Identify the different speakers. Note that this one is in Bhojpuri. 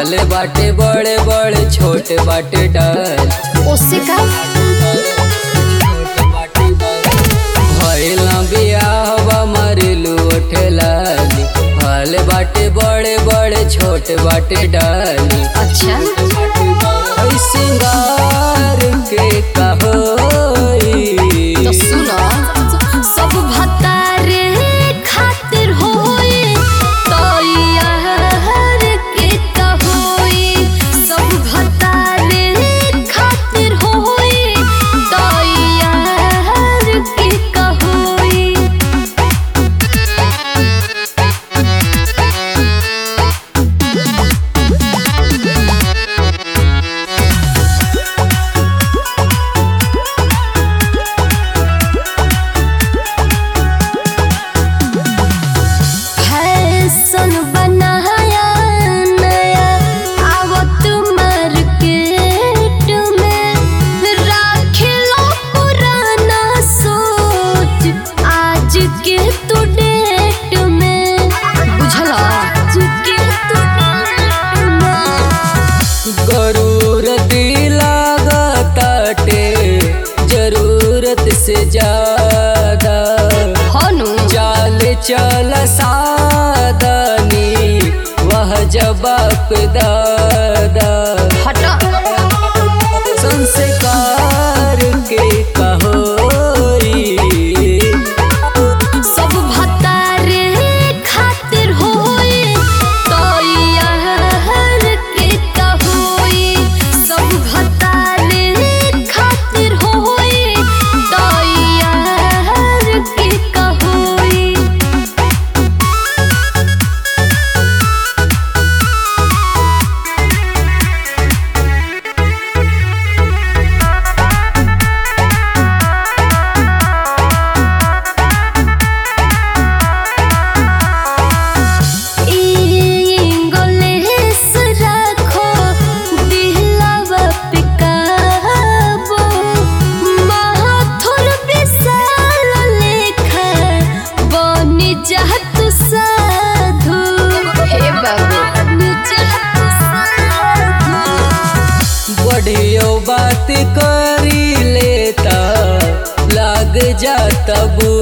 Speaker 1: भले बाटे बड़े बड़े छोटे बाटे डाल
Speaker 2: उससे का
Speaker 1: भइल बियाहवा मरिलू ठेलाली भले बाटे बड़े बड़े छोटे बाटे डाली
Speaker 2: अच्छा
Speaker 1: ऐ सिंगार के कहोई
Speaker 2: तो सुनो सब भतारे खातिर होए तो यार के कहोई सब भतारे खातिर होए तो यार के कहोई फैशन बनाया नया आवत मार्केट में राख लो पुराना सोच आज के तू डेट में बुझला आज के तू डेट में
Speaker 1: जरूरत लागताटे जरूरत से ज्यादा
Speaker 2: हनु
Speaker 1: चाल चल सादनी वह जवाब दादा
Speaker 2: हटा
Speaker 1: संस्कार के कहोई
Speaker 2: सब भतारे खातिर होए तो यार के कहोई सब भतारे खातिर होए तो यार के कहोई इंग्लिश रखो दिलवा पे काबू माथुर विशाल लेखा बनी जात साधु हे बाबू बनी जात साधु
Speaker 1: बढ़ियो बात करी लेता लाग जाता बुरा